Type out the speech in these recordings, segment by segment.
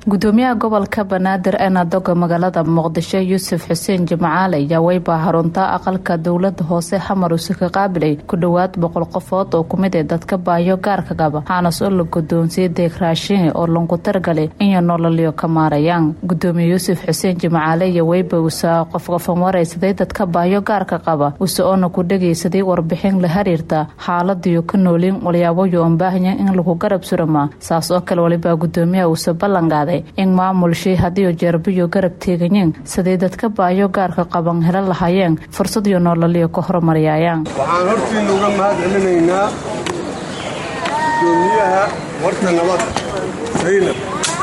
gudoomiyaha gobolka banaadir ee nadoga magaalada muqdisho yuusuf xuseen jimcaale ayaa weybaa harunta aqalka dowlada hoose xamar uuse ka qaabilay ku dhowaad boqol qofood oo kumid ee dadka baayo gaarka qaba xaanas oo la gudoonsiyay deeq raashin oo langu targalay inay nololyo ka maarayaan gudoomiye yuusuf xuseen jimcaale iyo weyba usa qofqofan waraysaday dadka baayo gaarka qaba use oona ku dhagaysaday warbixin la xiriirta xaaladiyo ka noolin walyaaboyo oon baahaya in lagu garab surama saas oo kale walibaa gudoomiyaha uuse ballanqaaday in maamulshii hadiioo jeerbiyo garab teeganyeen siday dadka baayo gaarka qaban helo lahaayeen fursad iyo noolaliyo ka horumaryaayaan waxaan hortiinna uga mahad celinaynaa gudoomiyaha warta nabadda saynab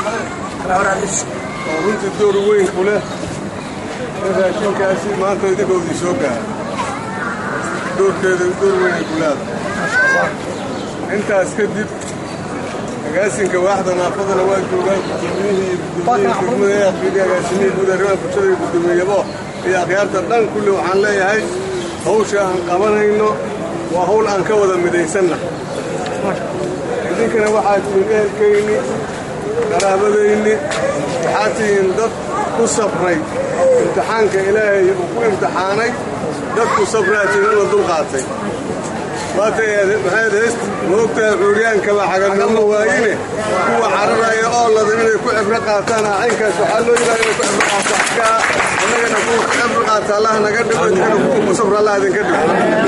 oo runtii door weyn ku leh in raashinkaasi maanta idinkoodii soo gaara doorkeeda door weynay ku leedahay intaas kadib agaasinka waaxda naafadana waa joogaan gudoomiyihii iyo gudoomiyihii degmada aqriidii agaasimihii guud arrimaha bulshada iyo gudoomiyabo iyo akhyaarta dhan kulli waxaan leeyahay hawsha aan qabanayno waa hawl aan ka wada midaysanna idinkana waxaa tihiin ehelkayni qaraabadayni waxaa tihiin dad ku sabray imtixaanka ilaahay uu ku imtixaanay dad ku sabraa tihiin in la dulqaatay maxayd heest moogtahay cuuriyaankaba xagarnimo waayine kuwa cararaya oo ladan inay ku cibro qaataan caynkaas waxaa loo yidhaha inay ku cibro qaataan annagana kuwa ku cibro qaata allah naga dhigo idinkana kuwa ku sabra allah idinka dhigo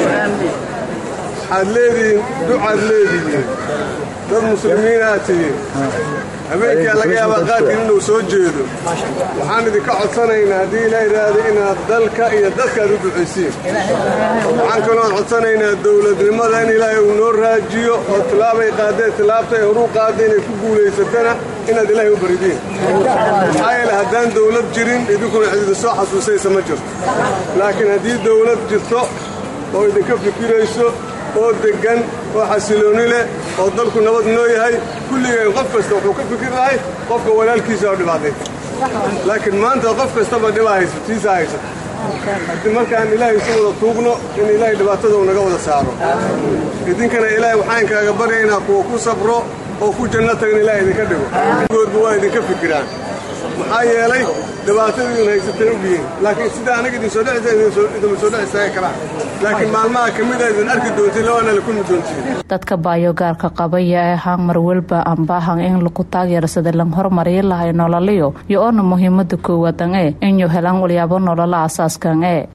waxaad leedihiin ducaad leedihiin dad muslimiinaad tihiin habeenkaa laga yaabaa qaadkiin inuu soo jeedo waxaan idinka codsanaynaa haddii ilaa idhaahda inaad dalka iyo dadkaad u ducaysiin waxaan kaloon codsanaynaa dowladnimada in ilaahay uu noo raajiyo oo tilaabay qaadeen tilaabta ay horuu qaada inay ku guulaysatana inaad ilaahay u baridiin maxaa yeele haddaan dowlad jirin idinkuna cididi soo xasuusaysa ma jirto laakiin haddii dowlad jirto oo idinka fikirayso oo deggan oo xasilooni leh oo dalku nabad noo yahay kulligeen qof kasta wuxuu ka fikir lahay qofka walaalkiisa oo dhibaatay laakiin maanta qof kastaba dhibaa hayso tiisa haysato haddii markaan ilaahay isu wada tuugno in ilaahay dhibaatada uu naga wada saaro idinkana ilaahay waxaan kaaga baryaynaa kuwa ku sabro oo ku janno tagin ilahay idinka dhigo goodba waa idinka fikiraan maxaa yeelay dhibaatadiidin haysatay ogyihiin laakiin sida anaga idin soo dhexidinma soo dhex istaaga karaa laakiin maalmaha ka mida idin arki doontiin labaana la kulmi doontiin dadka baayo gaarka qabaya ee haangmar welba aan baahan in lagu taageersada lan hormariyi lahay nololiyo iyo oona muhiimada koowaad an e inuu helaan walyaabo nolola asaaskan e